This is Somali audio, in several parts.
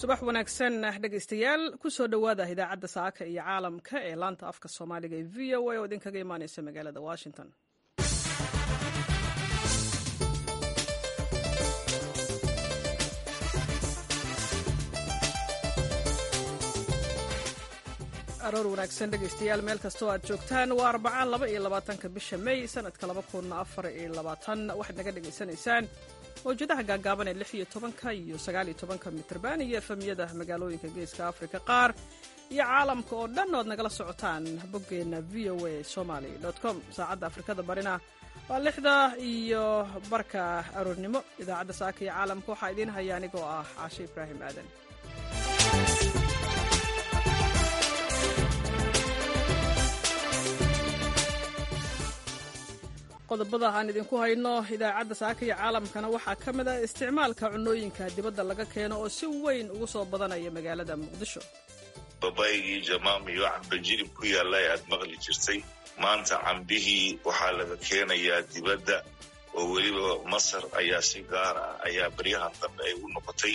subax wanaagsan dhegaystayaal kusoo dhowaada idaacadda saaka iyo caalamka ee laanta afka soomaaliga ee v o a oo idinkaga imaaneysa magaalada washington aroor wanaagsan dhegaystayaal meel kastoo aad joogtaan waa arbacaan laba iyo labaatanka bisha may sanadka laba kun afar iyo labaatan waxaad naga dhegaysanaysaan mawjadaha gaagaaban ee lix iyo tobanka iyo sagaal iyo tobanka mitrban iyo efemyada magaalooyinka geeska afrika qaar iyo caalamka oo dhan oad nagala socotaan boggeenna v o a somaly com saacadda afrikada barina waa lixda iyo barka aroornimo idaacadda saaka iyo caalamka waxaa idiin haya anigoo ah caashe ibraahim aadan qodobada aan idinku hayno idaacadda saaka iyo caalamkana waxaa ka mid ah isticmaalka cunooyinka dibadda laga keeno oo si weyn ugu soo badanaya magaalada muqdisho babaygii jamaam iyo camba jilib ku yaalla ee aad maqli jirtay maanta cambihii waxaa laga keenayaa dibadda oo weliba masar ayaa si gaar ah ayaa baryahan dambe ay u noqotay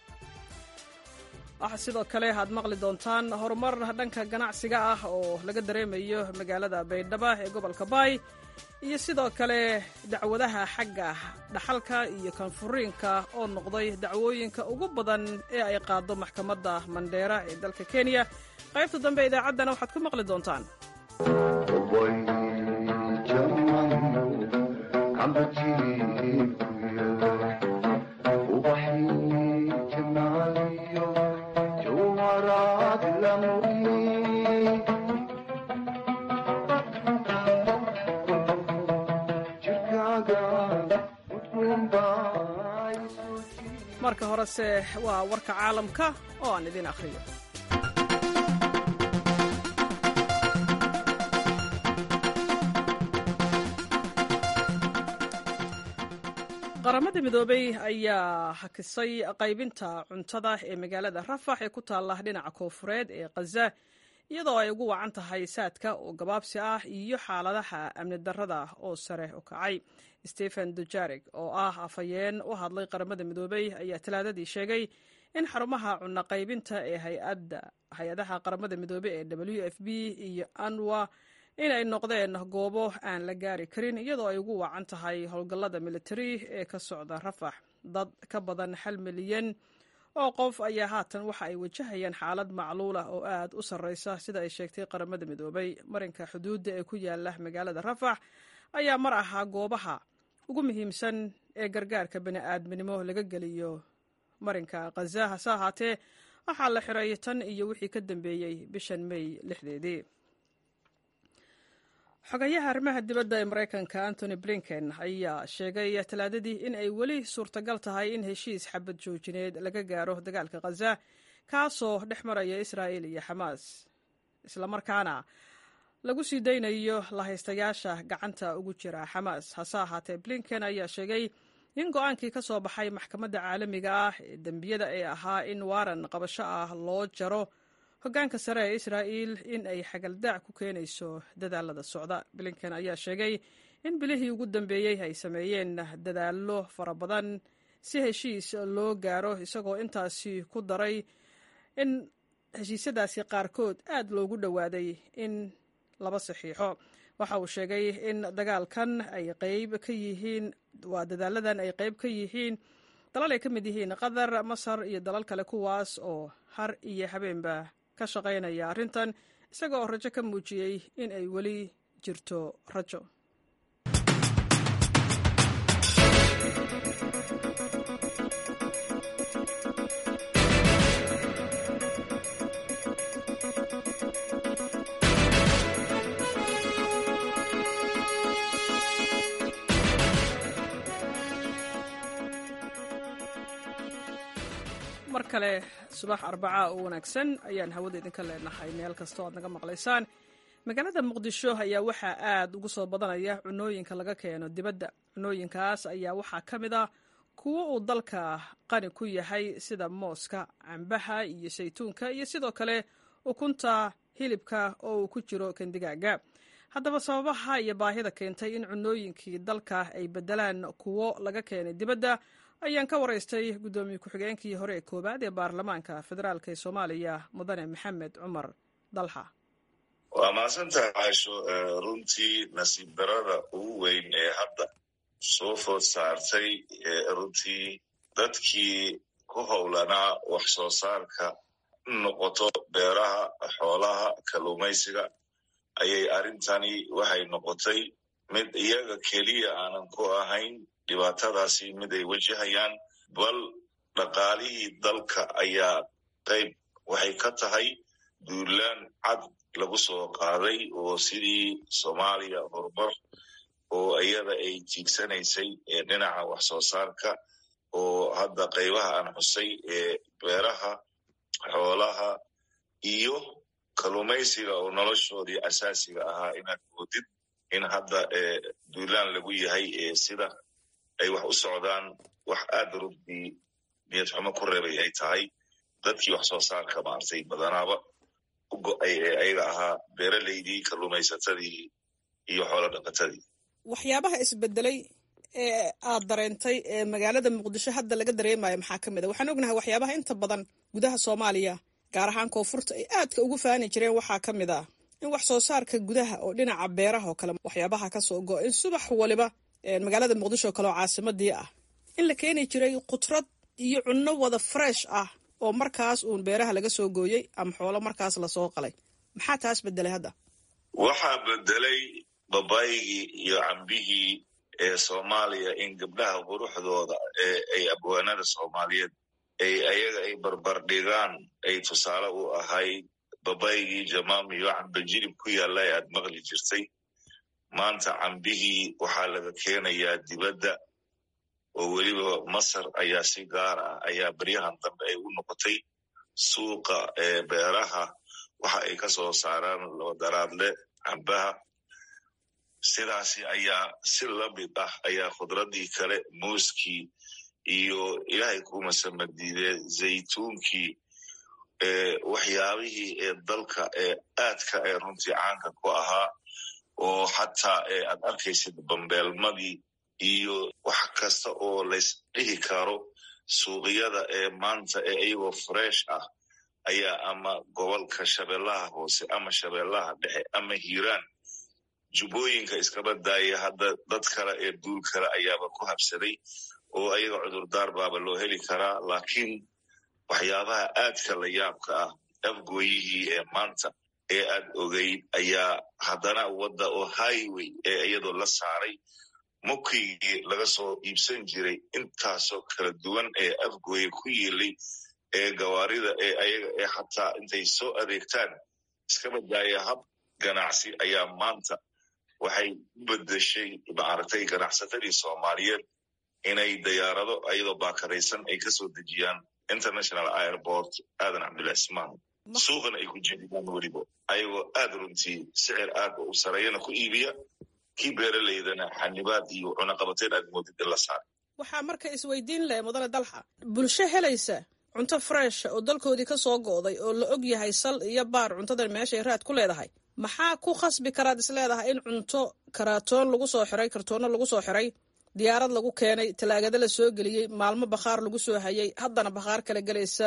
waxaa sidoo kale aad maqli doontaan horumar dhanka ganacsiga ah oo laga dareemayo magaalada baydhaba ee gobolka baay iyo sidoo kale dacwadaha xagga dhaxalka iyo kanfuriinka oo noqday dacwooyinka ugu badan ee ay qaado maxkamadda mandheera ee dalka kenya qaybta dambe idaacaddana waxaad ku maqli doontaan marka horese waa warka caalamka oo aan idin akhriyo qaramada midoobey ayaa hakisay qaybinta cuntada ee magaalada rafax ee ku taalla dhinaca koofureed ee khaza iyadoo ay ugu wacan tahay saadka oo gabaabsi ah iyo xaaladaha amni darrada oo sare u kacay stephen dujarig oo ah afhayeen u hadlay qaramada midoobey ayaa talaadadii sheegay in xarumaha cunno qaybinta ee hay-adaha qaramada midoobey ee w f b iyo anwa inay noqdeen goobo aan la gaari karin iyadoo ay ugu wacan tahay howlgallada militari ee ka socda rafax dad ka badan hal milyan oo qof ayaa haatan waxa ay wajahayaan xaalad macluulah oo aad u sarreysa sida ay sheegtay qaramada midoobey marinka xuduudda ee ku yaala magaalada rafax ayaa mar ahaa goobaha ugu muhiimsan ee gargaarka bani'aadminimo laga geliyo marinka khaza hase ahaatee waxaa la xiray tan iyo wixii ka dambeeyey bishan may lixdeedii xogayaha arrimaha dibadda ee maraykanka antony blinken ayaa sheegay talaadadii in ay weli suurtagal tahay in heshiis xabad joojineed laga gaaro dagaalka khaza kaasoo dhex maraya israa'il iyo xamaas islamarkaana lagu sii daynayo lahaystayaasha gacanta ugu jira xamaas hase ahaatee blinken ayaa sheegay in go-aankii ka soo baxay maxkamadda caalamiga ah ee dembiyada ee ahaa in waaran qabasho ah loo jaro hoggaanka sare ee israa'iil in ay xagaldaac ku keenayso dadaalada socda blinken ayaa sheegay in bilihii ugu dambeeyey ay sameeyeen dadaallo fara badan si heshiis loo gaaro isagoo intaasi ku daray in heshiisyadaasi qaarkood aad loogu dhowaaday in laba saxiixo waxa uu sheegay in dagaalkan ay qayb ka yihiin waa dadaaladan ay qayb ka yihiin dalal ay ka mid yihiin qatar masar iyo dalal kale kuwaas oo har iyo habeenba ka shaqaynaya arrintan isaga oo rajo ka muujiyey in ay weli jirto rajo mar kale subax arbacaa oo wanaagsan ayaan hawada idinka leenahay meel kastoo aad naga maqlaysaan magaalada muqdisho ayaa waxaa aad ugu soo badanaya cunooyinka laga keeno dibadda cunooyinkaas ayaa waxaa ka mid ah kuwo uu dalka qani ku yahay sida mooska cambaha iyo saytuunka iyo sidoo kale ukunta hilibka oo uu ku jiro kandigaaga haddaba sababaha iyo baahida keentay in cunooyinkii dalka ay bedelaan kuwo laga keenay dibadda ayaan ka waraystay guddoomiye ku-xigeenkii hore ee koowaad ee baarlamaanka federaalk ee soomaaliya mudane maxamed cumar dalxa waa mahadsantahay caasho runtii nasiib darada ugu weyn ee hadda soo food saartay runtii dadkii ku howlanaa wax soo saarka noqoto beeraha xoolaha kalluumaysiga ayay arrintani waxay noqotay mid iyaga keliya aanan ku ahayn dhibaatadaasi mid ay wajahayaan bal dhaqaalihii dalka ayaa qayb waxay ka tahay duulaan cad lagu soo qaaday oo sidii soomaaliya horumar oo iyada ay tiigsanaysay dhinaca wax soo saarka oo hadda qaybaha aan xusay ee beeraha xoolaha iyo kalluumaysiga oo noloshoodii asaasiga ahaa inaad moodid in hadda duulaan lagu yahay sida ay wax u socdaan wax aad runtii niyad xumo ku reebay ay tahay dadkii wax soo saarka maartay badanaaba u go-ay ee ayaga ahaa beeraleydii kalluumaysatadii iyo xoolo dhaqatadii waxyaabaha isbedelay ee aad dareentay ee magaalada muqdisho hadda laga dareemayo maxaa ka mid a waxaan ognahay waxyaabaha inta badan gudaha soomaaliya gaar ahaan koonfurta ay aadka ugu faani jireen waxaa ka mid ah in wax soo saarka gudaha oo dhinaca beeraha oo kale waxyaabaha kasoo go in subax waliba magaalada muqdisho oo kale oo caasimadii ah in la keeni jiray khudrad iyo cunno wada fresh ah oo markaas uun beeraha laga soo gooyey ama xoolo markaas lasoo qalay maxaa taas bedelay hadda waxaa bedelay babaygii iyo cambihii ee soomaaliya in gabdhaha quruxdooda ee ay abwaanada soomaaliyeed ay ayaga ay barbardhigaan ay tusaale u ahayd babaygii jamaam iyo camba jirib ku yaalla ee aad maqli jirtay maanta cambihii waxaa laga keenayaa dibadda oo weliba masar ayaa si gaar ah ayaa beryahan dambe ay u noqotay suuqa ee beeraha waxa ay ka soo saaraan loodaraadle cambaha sidaasi ayaa si lamid ah ayaa khudradii kale muuskii iyo ilaahay kuma samadiidee zaytuunkii waxyaabihii ee dalka ee aadka ee runtii caanka ku ahaa oo xataa aad arkaysid bambeelmadii iyo wax kasta oo lays dhihi karo suuqyada ee maanta ee iyagoo fresh ah ayaa ama gobolka shabeellaha hoose ama shabeellaha dhexe ama hiiraan jubbooyinka iskaba daaya hadda dad kale ee duul kale ayaaba ku habsaday oo ayaga cudurdaar baaba loo heli karaa laakiin waxyaabaha aadka la yaabka ah afgooyihii ee maanta ee aad ogeyd ayaa haddana wadda oo highway ee iyadoo la saaray mukigii laga soo iibsan jiray intaasoo kala duwan ee afgooye ku yiilay ee gawaarida ee ayaga ee xataa intay soo adeegtaan iskaba daaya hab ganacsi ayaa maanta waxay u bedeshay maaragtay ganacsatadii soomaaliyeed inay dayaarado ayadoo baakadaysan ay kasoo dejiyaan international airport aadan cabdillah ismaan suuqana ay ku jeediyaan weliba ayagoo aad runtii sicir aad u sareeyana ku iibiya kii beeraleydana xanibaad iyo cunaqabateen aad moodid in la saaray waxaa marka isweydiin leh mudane dalxa bulsho helaysa cunto fresh oo dalkoodii ka soo go'day oo la og yahay sal iyo baar cuntadan meeshay raad ku leedahay maxaa ku khasbi karaad is leedahay in cunto karaatoon lagu soo xiray kartoono lagu soo xiray diyaarad lagu keenay talaagada la soo geliyey maalmo bakhaar lagu soo hayay haddana bakhaar kala gelaysa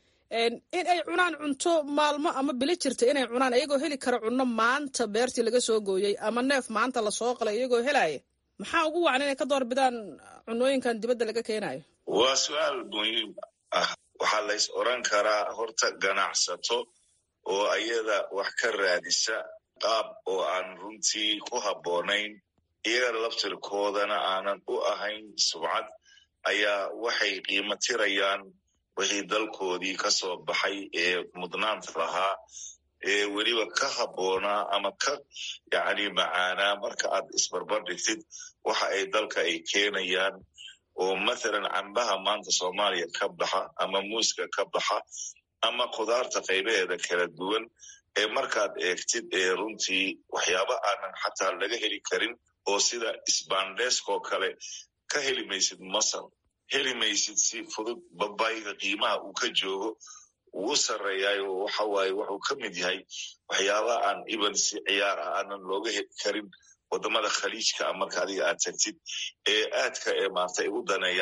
in ay cunaan cunto maalmo ama bili jirta inay cunaan iyagoo heli kara cunno maanta beertii laga soo gooyey ama neef maanta lasoo qalay iyagoo helaya maxaa ugu wacan inay ka doorbidaan cunooyinkan dibadda laga keenayo waa su-aal muhiim ah waxaa lays oran karaa horta ganacsato oo ayada wax ka raadisa qaab oo aan runtii ku habboonayn iyaga laftirkoodana aanan u ahayn subcad ayaa waxay qiimo tirayaan wixii dalkoodii ka soo baxay ee mudnaanta lahaa ee weliba ka habboonaa ama ka yacni macaanaa marka aad isbarbar dhigtid waxa ay dalka ay keenayaan oo mathalan cambaha maanta soomaaliya ka baxa ama muuska ka baxa ama khudaarta qaybaheeda kala duwan ee markaad eegtid ee runtii waxyaaba aanan xataa laga heli karin oo sida sbandeskoo kale ka heli maysid masar heli maysid si fudud babayga qiimaha uu ka joogo uu u sarreeyaayo waxa waaye wuxuu ka mid yahay waxyaaba aan iban si ciyaar ah aanan looga heli karin wadamada khaliijka marka adiga aad tagtid ee aadka ee maarta ay u daneeyaan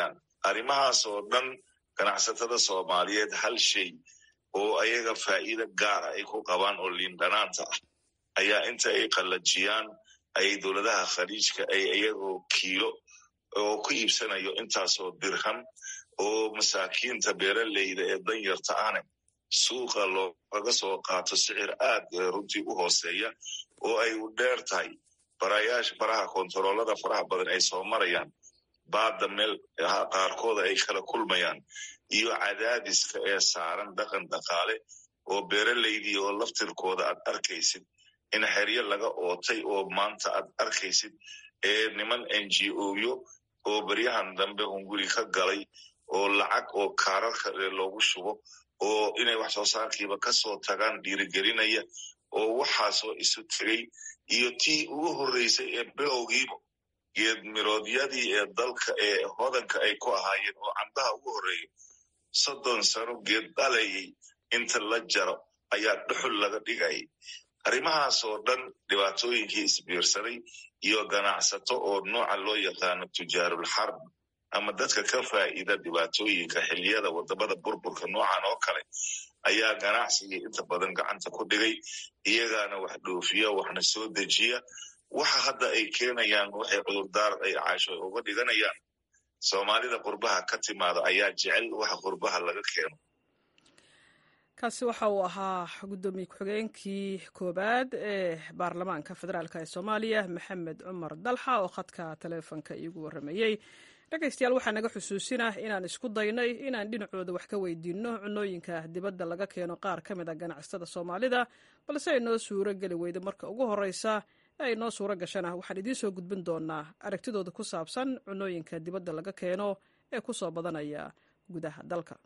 arrimahaas oo dhan ganacsatada soomaaliyeed hal shay oo ayaga faa'iida gaara ay ku qabaan oo liindhanaanta ah ayaa inta ay qallajiyaan ayay dowladaha khaliijka ay iyagoo kiilo oo ku iibsanayo intaasoo dirham oo masaakiinta beeraleyda ee danyarta ahne suuqa loogaga soo qaato sicir aad runtii u hooseeya oo ay u dheer tahay barayaasha faraha kontaroolada faraha badan ay soo marayaan baadda meel qaarkooda ay kala kulmayaan iyo cadaadiska ee saaran dhaqan dhaqaale oo beeraleydii oo laftirkooda aad arkaysid in xeryo laga ootay oo maanta aad arkaysid ee niman n g oyo oo beryahan dambe hunguri ka galay oo lacag oo kaararka loogu shubo oo inay wax soo saarkiiba kasoo tagaan dhiirigelinaya oo waxaasoo isu tegay iyo tii ugu horreysay ee bilowgiiba geed miroodyadii ee dalka ee hodanka ay ku ahaayeen oo cambaha ugu horreeya soddon sano geed dhalayay inta la jaro ayaa dhuxul laga dhigayay arrimahaas oo dhan dhibaatooyinkii isbiirsaday iyo ganacsato oo nooca loo yaqaano tujaarul xarb ama dadka ka faa'iida dhibaatooyinka xiliyada wadamada burburka noocan oo kale ayaa ganacsigii inta badan gacanta ku dhigay iyagaana wax dhoofiya waxna soo dejiya waxa hadda ay keenayaan waxay cudurdaar ay caasho uga dhiganayaan soomaalida qurbaha ka timaada ayaa jecel waxa qurbaha laga keeno kaasi waxa uu ahaa guddoomiye ku-xigeenkii koowaad ee baarlamaanka federaalk ee soomaaliya maxamed cumar dalxa oo khadka taleefonka iigu warramayey dhegaystayaal waxaa naga xusuusinah inaan isku daynay inaan dhinacooda wax ka weydiinno cunooyinka dibadda laga keeno qaar ka mid a ganacsatada soomaalida balse ay noo suuro geli weyda marka ugu horreysa ee ay noo suuro gashana waxaan idiin soo gudbin doonaa aragtidooda ku saabsan cunooyinka dibadda laga keeno ee ku soo badanaya gudaha dalka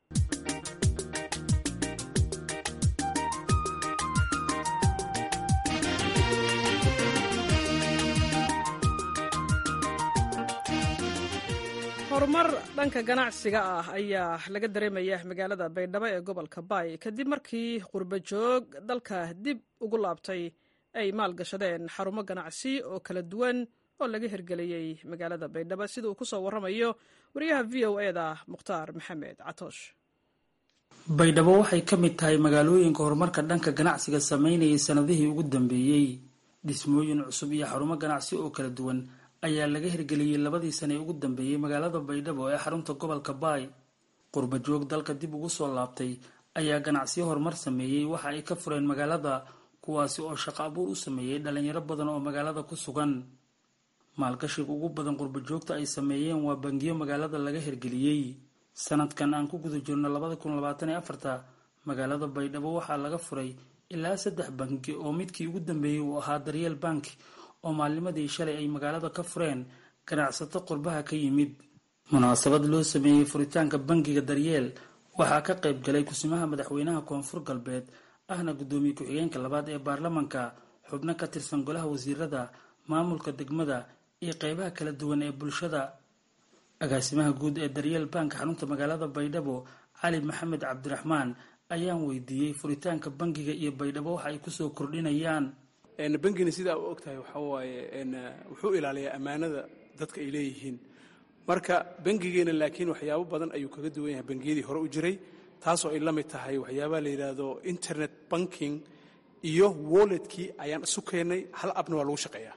horumar dhanka ganacsiga ah ayaa laga dareemaya magaalada baydhabo ee gobolka baay kadib markii qurbo joog dalka dib ugu laabtay ay maalgashadeen xarumo ganacsi oo kala duwan oo laga hirgeliyey magaalada baydhabo sida uu ku soo warramayo wariyaha v o e da mukhtaar maxamed catoosh baydhabo waxay ka mid tahay magaalooyinka horumarka dhanka ganacsiga sameynayay sanadihii ugu dambeeyey dhismooyin cusub iyo xarumo ganacsi oo kala duwan ayaa laga hirgeliyey labadii sane ee ugu dambeeyey magaalada baydhabo ee xarunta gobolka baay qurba joog dalka dib ugu soo laabtay ayaa ganacsiyo horumar sameeyey waxa ay ka fureen magaalada kuwaasi oo shaqo abuur u sameeyey dhalinyaro badan oo magaalada ku sugan maalgashiga ugu badan qurba joogta ay sameeyeen waa bangiyo magaalada laga hirgeliyey sanadkan aan ku guda jirno labada kun labaatan iyo afarta magaalada baydhabo waxaa laga furay ilaa saddex bangi oo midkii ugu dambeeyey uu ahaa daryeel bank oo maalnimadii shalay ay magaalada ka fureen ganacsato qurbaha ka yimid munaasabad loo sameeyey furitaanka bangiga daryeel waxaa ka qayb galay kusimaha madaxweynaha koonfur galbeed ahna guddoomiye ku-xigeenka labaad ee baarlamanka xubno ka tirsan golaha wasiirada maamulka degmada iyo qeybaha kala duwan ee bulshada agaasimaha guud ee daryeel bank xarunta magaalada baydhabo cali maxamed cabdiraxmaan ayaan weydiiyey furitaanka bangiga iyo baydhabo waxa ay kusoo kordhinayaan bangina sidaa u ogtahay waxaa waaye wuxuu ilaaliyaa ammaanada dadka ay leeyihiin marka bangigeena laakiin waxyaabo badan ayuu kaga duwan yahay bangiyadii hore u jiray taasoo ay la mid tahay waxyaabaha la yidhaahdo internet banking iyo walletkii ayaan isu keennay hal abna waa lagu shaqeeyaa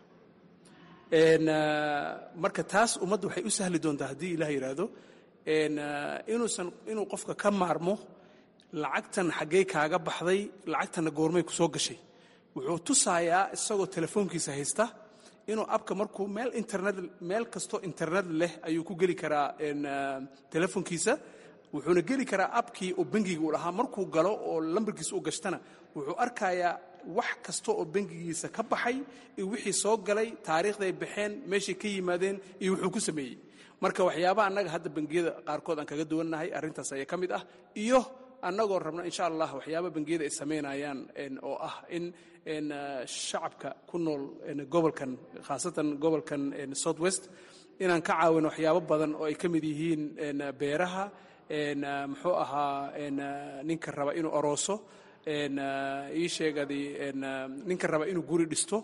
marka taas ummadda waxay u sahli doontaa haddii ilaah yidhaahdo inuusan inuu qofka ka maarmo lacagtan xaggey kaaga baxday lacagtanna goormay ku soo gashay wuxuu tusayaa isagoo telefoonkiisa haysta inuu abka markuu meel internet meel kastoo internet leh ayuu ku geli karaa telefoonkiisa wuxuuna geli karaa abkii oo bangiga uu lahaa markuu galo oo lambarkiisa u gashtana wuxuu arkayaa wax kasta oo bangigiisa ka baxay iyo wixii soo galay taariikhday baxeen meeshay ka yimaadeen iyo wuxuu ku sameeyey marka waxyaabaha annaga hadda bangiyada qaarkood aan kaga duwannahay arrintaas ayaa ka mid ah iyo annagoo rabno insha allah waxyaaba bangiyada ay samaynayaan oo ah in shacabka ku nool gobolkan khaasatan gobolkan south west inaan ka caawino waxyaabo badan oo ay ka mid yihiin beeraha muxuu ahaa ninka raba inuu arooso ii sheegadi ninka raba inuu guri dhisto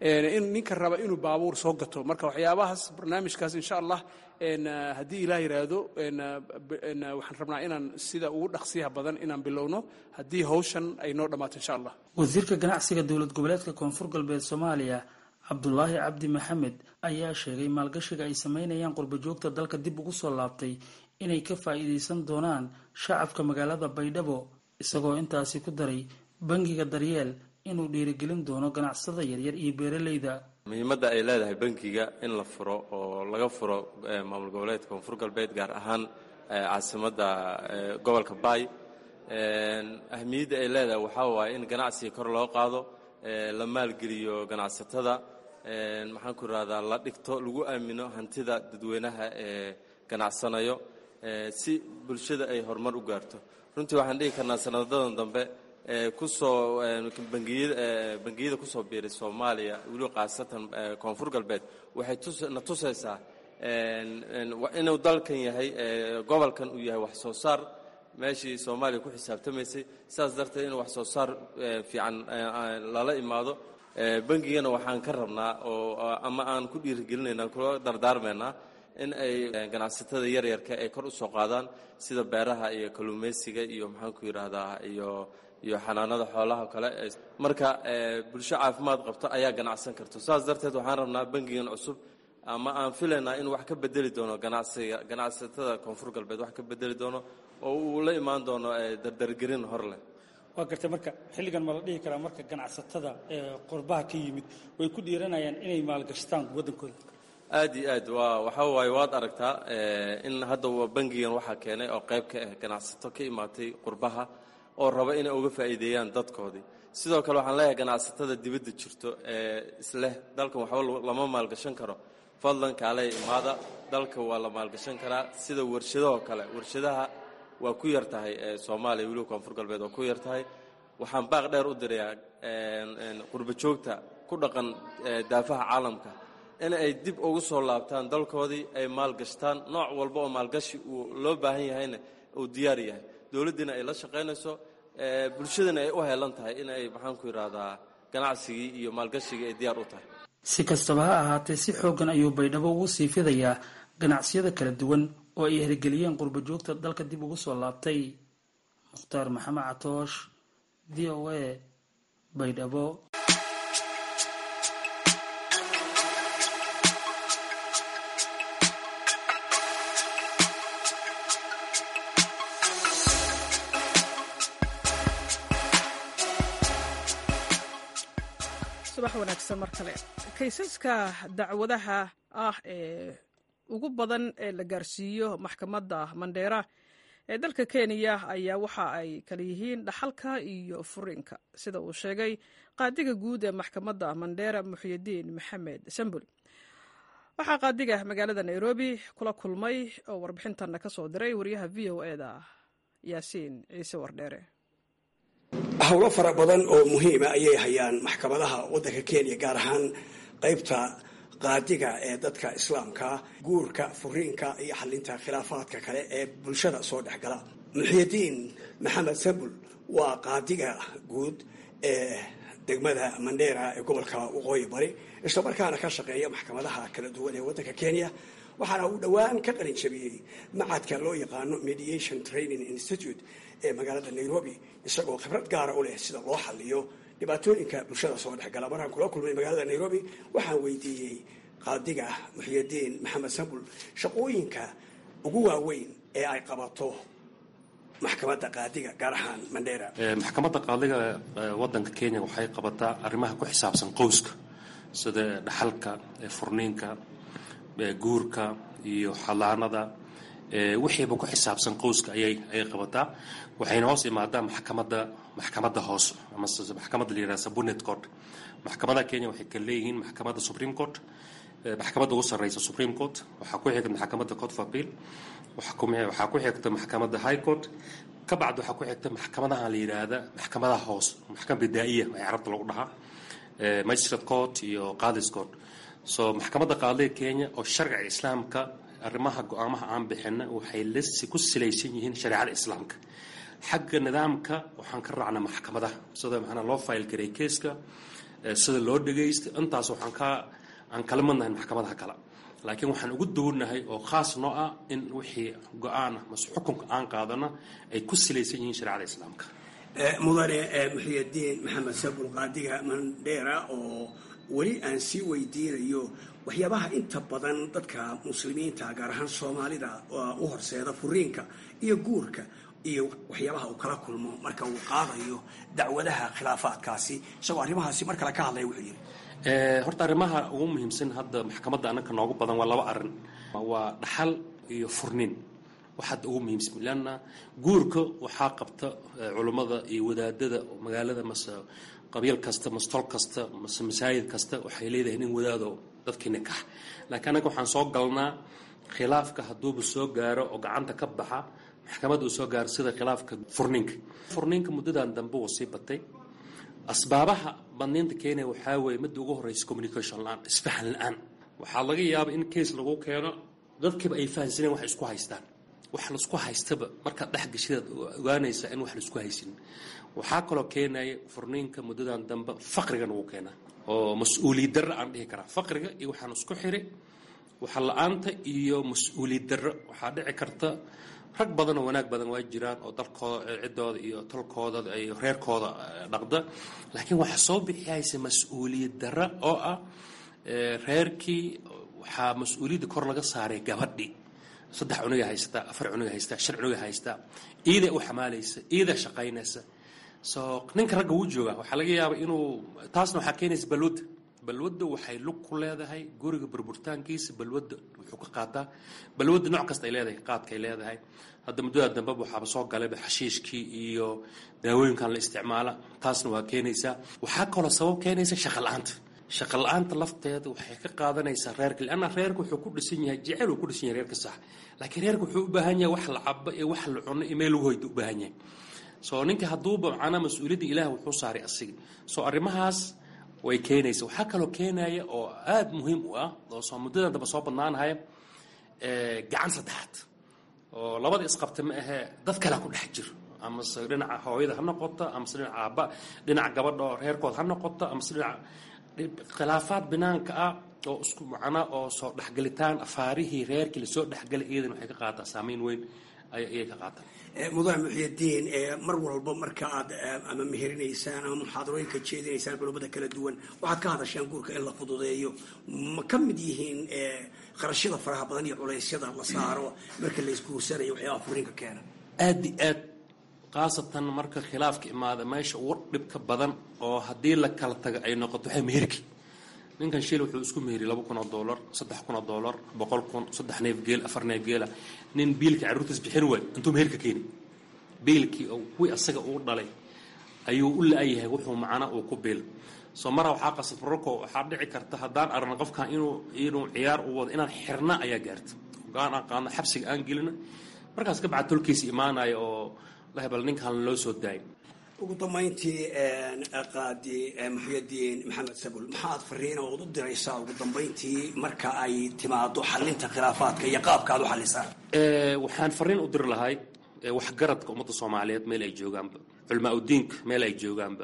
in ninka raba inuu baabuur soo gato marka waxyaabahaas barnaamijkaas insha allah haddii ilaah yidhaahdo waxaan rabnaa inaan sida ugu dhaqsiyaha badan inaan bilowno haddii hawshan ay noo dhammaato insha allah wasiirka ganacsiga dowlad goboleedka koonfur galbeed soomaaliya cabdulaahi cabdi maxamed ayaa sheegay maalgashiga ay sameynayaan qurbajoogta dalka dib ugu soo laabtay inay ka faa'iidaysan doonaan shacabka magaalada baydhabo isagoo intaasi ku daray bangiga daryeel inuu dhiirigelin doono ganacsada yaryar iyo beeraleyda muhiimadda ay leedahay bankiga in la furo oo laga furo maamul goboleedka koonfur galbeed gaar ahaan caasimadda gobolka baay ahmiyadda ay leedahay waxaa waaye in ganacsiga kor loo qaado la maalgeliyo ganacsatada maxaan ku irahdaa la dhigto lagu aamino hantida dadweynaha ee ganacsanayo si bulshada ay horumar u gaarto runtii waxaan dhihi karnaa sanadadan dambe kusoo bangiyada kusoo biiray soomaaliya weliba khaasatan koonfur galbeed waxay na tusaysaa inuu dalkan yahay gobolkan uu yahay wax soo saar meeshii soomaaliya ku xisaabtamaysay sidaas darteed in wax soo saar fiican lala imaado bangigana waxaan ka rabnaa oo ama aan ku dhiirigelinayna kula dardaarmaynaa in ay ganacsatada yaryarka ay kor u soo qaadaan sida beeraha iyo kalluumaysiga iyo maxaan ku yidhaahdaa iyo iyo xanaanada xoolaha kale marka bulsho caafimaad qabto ayaa ganacsan karto saas darteed waxaan rabnaa bangigan cusub ama aan filaynaa in wax ka bedeli doono ganacsiga ganacsatada koonfur galbeed wax ka bedeli doono oo uu la imaan doono dardargerin hor leh waa gartay marka xilligan ma la dhihi karaa marka ganacsatada qurbaha ka yimid way ku dhiiranayaan inay maalgashtaan waddankooda aad iyo aad waa waxaa waaye waad aragtaa in hadda bangigan waxaa keenay oo qayb ka ah ganacsato ka imaatay qurbaha oo raba inay uga faa'iideeyaan dadkoodii sidoo kale waxaan leeyahay ganacsatada dibadda jirto ee isleh dalkan waxba lama maalgashan karo fadlan kaaley imaada dalka waa la maalgashan karaa sida warshadahoo kale warshadaha waa ku yar tahay soomaaliya weliba koonfur galbeed waa ku yar tahay waxaan baaq dheer u dirayaa qurba joogta ku dhaqan daafaha caalamka in ay dib ugu soo laabtaan dalkoodii ay maalgashtaan nooc walba oo maalgashi uu loo baahan yahayna uu diyaar yahay dowladdiina ay la shaqaynayso bulshadana ay u heelan tahay in ay maxaan ku yidhaahdaa ganacsigii iyo maalgashigii ay diyaar u tahay si kastaba ha ahaatee si xooggan ayuu baydhabo ugu sii fidayaa ganacsiyada kala duwan oo ay hirgeliyeen qurba joogta dalka dib ugu soo laabtay mukhtaar maxamed catoosh v o a baydhabo subax wanaagsan mar kale kaysaska dacwadaha ah ee ugu badan ee la gaarsiiyo maxkamadda mandheera ee dalka kenya ayaa waxa ay kala yihiin dhaxalka iyo furiinka sida uu sheegay qaadiga guud ee maxkamadda mandheera muxyidiin maxamed sambul waxaa qaadiga magaalada nairobi kula kulmay oo warbixintanna ka soo diray wariyaha v o e da yaasiin ciise wardheere howlo fara badan oo muhiima ayay hayaan maxkamadaha waddanka kenya gaar ahaan qaybta qaadiga ee dadka islaamka guurka furiinka iyo xalinta khilaafaadka kale ee bulshada soo dhexgala muxyidiin maxamed sambul waa qaadiga guud ee degmada mandheera ee gobolka waqooyi bari islamarkaana ka shaqeeya maxkamadaha kala duwan ee waddanka kenya waxaana uu dhowaan ka qalin jabiyey macadka loo yaqaano mediation training institute ee magaalada nairobi isagoo khibrad gaara u leh sida loo xaliyo dhibaatooyinka bulshada soo dhexgala markaan kula kulmay magaalada nairobi waxaan weydiiyey qaadiga muxyidiin maxamed sambul shaqooyinka ugu waaweyn ee ay qabato maxkamadda qaadiga gaar ahaan mandheera maxkamadda qaadiga wadanka kenya waxay qabataa arrimaha ku xisaabsan qowska sida dhaxalka furniinka guurka iyo xalaanada wixiiba ku xisaabsan qowska ayay ayay qabataa waxayna hoos imaadaa maxkamadda maxkamadda hoos ama maxkamadda la yidhaha subordinate court maxkamadaha kenya waxay kala leeyihiin maxkamadda supreme court maxkamadda ugu sarreysa supreme court waxaa ku xigta maxkamadda court of appeal waxaa ku xigta maxkamadda high court ka bacdi waxaa ku xigta maxkamadaha la yidhaahda maxkamadaha hoos maxkamad bidaa'iya ee carabta lagu dhahaa magistrate court iyo qadis court so maxkamadda qaadiga kenya oo sharciga islaamka arrimaha go-aamaha aan bixina waxay lasi ku silaysan yihiin shareecada islaamka xagga nidaamka waxaan ka raacnaa maxkamadaha sida maxana loo fayl garay keeska sida loo dhagaysta intaas waxaan ka aan kala madnahay maxkamadaha kale laakiin waxaan ugu duwannahay oo khaas noo ah in wixii go-aan ah mase xukunka aan qaadana ay ku silaysan yihiin shareecada islaamka mudane muxiyadiin maxamed sabul qaadiga mandheera oo weli aan sii weydiinayo waxyaabaha inta badan dadka muslimiinta gaar ahaan soomaalida u horseeda furiinka iyo guurka iyo waxyaabaha uu kala kulmo marka uu qaadayo dacwadaha khilaafaadkaasi isagoo arrimahaasi mar kale ka hadlaya wuxuu yidhi horta arrimaha ugu muhiimsan hadda maxkamadda annaka noogu badan waa laba arrin waa dhaxal iyo furniin waxaad ugu muhiimsan leanna guurka waxaa qabta culummada iyo wadaadada magaalada mase qabiil kasta mase tol kasta mase masaajid kasta waxay leedahay nin wadaado dadkii nikax laakiin annaga waxaan soo galnaa khilaafka hadduuba soo gaaro oo gacanta ka baxa maxkamadda uu soo gaaro sida khilaafka furniinka furniinka muddadan dambe wuu sii batay asbaabaha badniinta keenaya waxaa weeye midda ugu horreysa communication la-aan isfahan la-aan waxaa laga yaaba in case lagu keeno dadkiiba ay fahansaneen wax isku haystaan wax laisku haystaba markaad dhex gashidaad ogaanaysaa in wax laisku haysin waxaa kaloo keenaya furniinka muddadan dambe faqrigan ugu keenaa oo mas-uuliyad darro aan dhihi karaa faqriga iyo waxaan isku xiri waxa la-aanta iyo mas-uuliyad darro waxaa dhici karta rag badan oo wanaag badan waa jiraan oo dalkooda ciddooda iyo tolkooda iyo reerkooda dhaqda laakiin waxaa soo bixiyaysa mas-uuliyad darro oo ah reerkii waxaa mas-uuliyadda kor laga saaray gabadhi saddex cunuga haystaa afar cunuga haystaa shan cunuga haystaa iidaa u xamaalaysa iidaa shaqaynaysa so ninka ragga wuu joogaa waxaa laga yaaba inuu taasna waxaa keenaysa balwadda balwadda waxay lug ku leedahay guriga burburtaankiisa balwadda wuxuu ka qaataa balwadda nooc kasta ay leedahay qaadkaay leedahay hadda muddada dambeba waxaaba soo galayba xashiishkii iyo daawooyinkan la isticmaala taasna waa keenaysaa waxaa kaloo sabab keenaysa shaqa la-aanta shaqa la-aanta lafteeda waxay ka qaadanaysaa reerka leanna reerka wuxuu ku dhisan yahay jecel uu ku dhisan yahay reerka sax laakiin reerka wuxuu u baahan yahay wax la cabo iyo wax la cuno iyo meel lagu hoyda u baahan yahay soo ninka hadduuba macnaa mas-uuliyadda ilaah wuxuu saaray asiga soo arrimahaas way keenaysa waxaa kaloo keenaya oo aada muhiim u ah oo soo muddadan damba soo badnaanahaya gacan saddexaad oo labada isqabta ma ahee dad kalea ku dhex jiro amase dhinaca hooyada ha noqoto amase dhinaca aabba dhinaca gabadha oo reerkood ha noqoto amase dhinaca khilaafaad binaanka ah oo isku macnaa oo soo dhexgelitaan afaarihii reerkii lasoo dhexgelay iyadan waxay ka qaataa saameyn weyn ayay ka qaataan mudane muxiyadiin mar walba marka aad ama meherinaysaan ama muxaadarooyinka jeedinaysaan culumada kala duwan waxaad ka hadashaan guurka in la fududeeyo ma ka mid yihiin qarashyada faraha badan iyo culeysyada la saaro marka la isguursanayo waxyaabaha furiinka keena aada i aad khaasatan marka khilaafka imaada meesha ugu dhibka badan oo haddii la kala tago ay noqoto waxay meherki ninkan shil wuxuu isku meheriy laba kun oo dollar saddex kun oo dollar boqol kun saddex neef geel afar neef geela nin biilka carruurtiis bixin waay intuu meherka keeni biilkii oo kuwii asaga uu dhalay ayuu u la-yahay wuxuu macna uu ku biil soo mara waxaa qasab rorko waxaa dhici karta haddaan aragna qofkan inuu inuu ciyaar u wado inaan xirna ayaa gaarta gaan aan qaadno xabsiga aan gelina markaas ka bacad tolkiisa imaanaya oo lahebal ninkan loo soo daayo ugu dambayntii qaadi muxiyadiin maxamed sabul maxaad fariina ood u diraysaa ugu dambayntii marka ay timaado xalinta khilaafaadka iyo qaabka aad u xalisaan waxaan fariin u diri lahay waxgaradka ummadda soomaaliyeed meel ay joogaanba culmaa udiinka meel ay joogaanba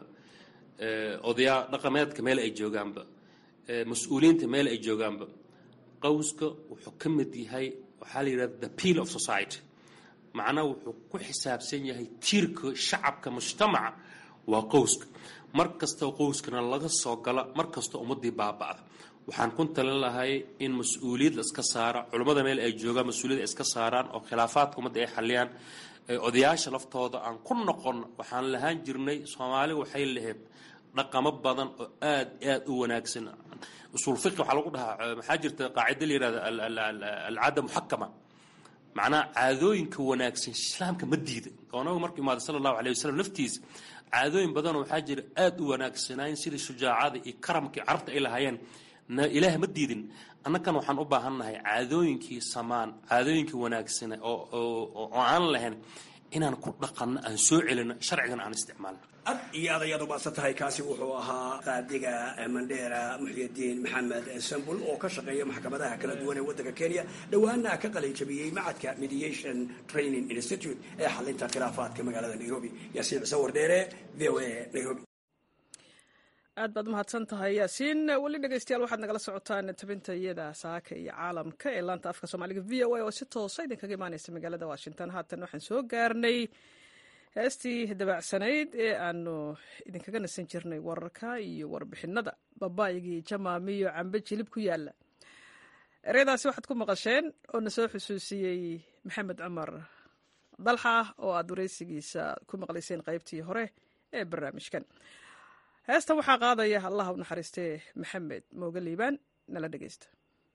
odayaa dhaqameedka meel ay joogaanba mas-uuliyiinta meel ay joogaanba qowska wuxuu ka mid yahay waxaa la yidhahda the peel of society macnaha wuxuu ku xisaabsan yahay tiirka shacabka mujtamaca waa qowska mar kastoo qowskana laga soo gala mar kastoo ummadii baaba'da waxaan ku talin lahay in mas-uuliyad la iska saara culummada meel ay joogaan mas-uuliyad ay iska saaraan oo khilaafaadka ummadda ay xaliyaan odayaasha laftooda aan ku noqon waxaan lahaan jirnay soomaali waxay lahayd dhaqamo badan oo aad aad u wanaagsan usuul fiqi waxaa lagu dhahaa maxaa jirta qaacida la yihahda alcaada muxakama macnaha caadooyinka wanaagsan islaamka ma diida oo nabigu markuu imaada sala allahu alay wasalam laftiisa caadooyin badanoo waxaa jira aada u wanaagsanaayn sidii shujaacada iyo karamkii carabta ay lahaayeen ilaah ma diidin annakan waxaan u baahannahay caadooyinkii samaan caadooyinkii wanaagsana oo aan lahayn inaan ku dhaqanno aan soo celino sharcigana aan isticmaalno ad iyo aad ayaad umaasan tahay kaasi wuxuu ahaa qaadiga mandheera muxyadiin maxamed sambul oo ka shaqeeya maxkamadaha kala duwan ee waddanka kenya dhowaana ka qalinjabiyey macadka mediation training institute ee xalinta khilaafaadka magaalada nairobi yaasiin cise wardheere v o a nairobi aad baad umahadsan tahay yaasiin weli dhegeystayaal waxaad nagala socotaan tabinta iyada saaka iyo caalamka ee laanta afka soomaaliga v o a oo si toosa idinkaga imaaneysa magaalada washington haatan waxaan soo gaarnay heestii dabacsanayd ee aanu idinkaga nasan jirnay wararka iyo warbixinada babaygii jamaamiyo cambe jilib ku yaala ereyadaasi waxaad ku maqasheen oo na soo xusuusiyey maxamed cumar dalxa oo aad wareysigiisa ku maqlayseen qaybtii hore ee barnaamijkan heestan waxaa qaadaya allah u naxariistee maxamed mooge liibaan nala dhegeysta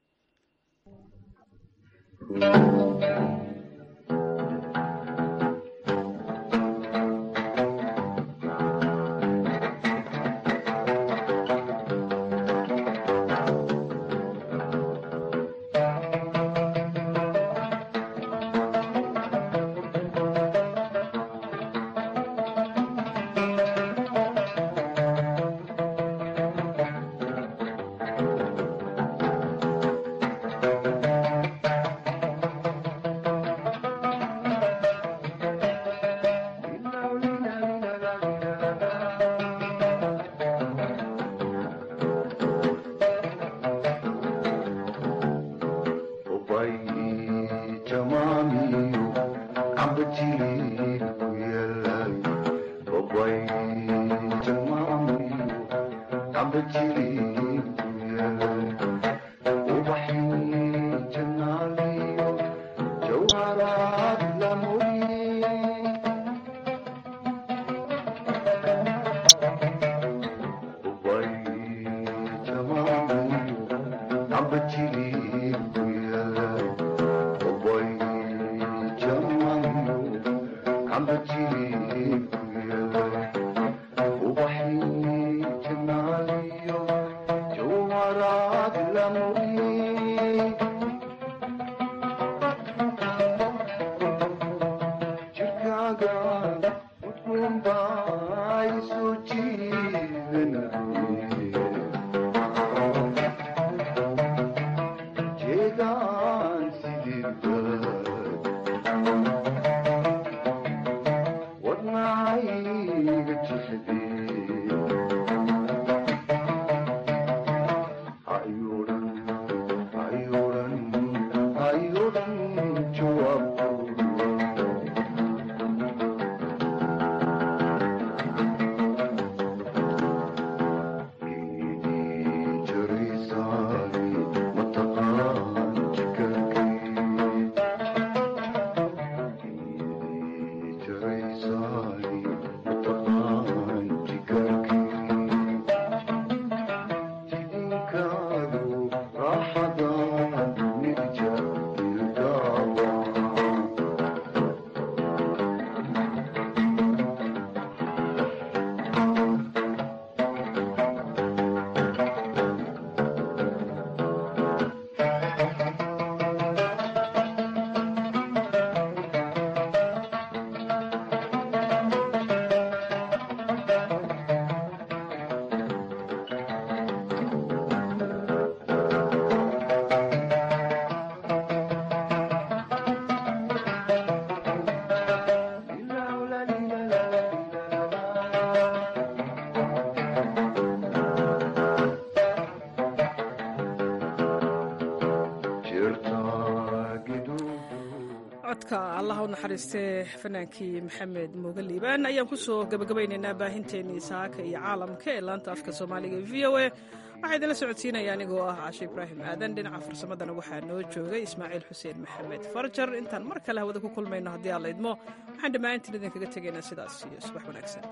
codka allah u naxariistee fanaankii maxamed mooge liibaan ayaan kusoo gabagabaynaynaa baahinteenii saaka iyo caalamka ee laanta afka soomaaliga e v o a waxaa idinla socodsiinaya anigoo ah cashe ibraahim aadan dhinaca farsamadana waxaa noo joogay ismaaciil xuseen maxamed farjar intaan mar kale hawada ku kulmayno haddii aan la idmo waxaan dhammaantiin idinkaga tegaynaa sidaas iyo subax wanaagsan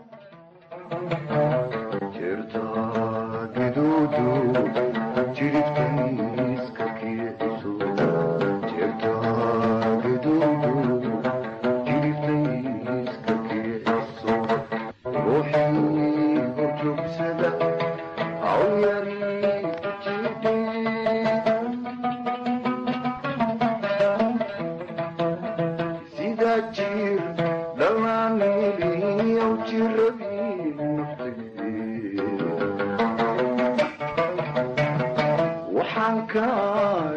waxaan kaa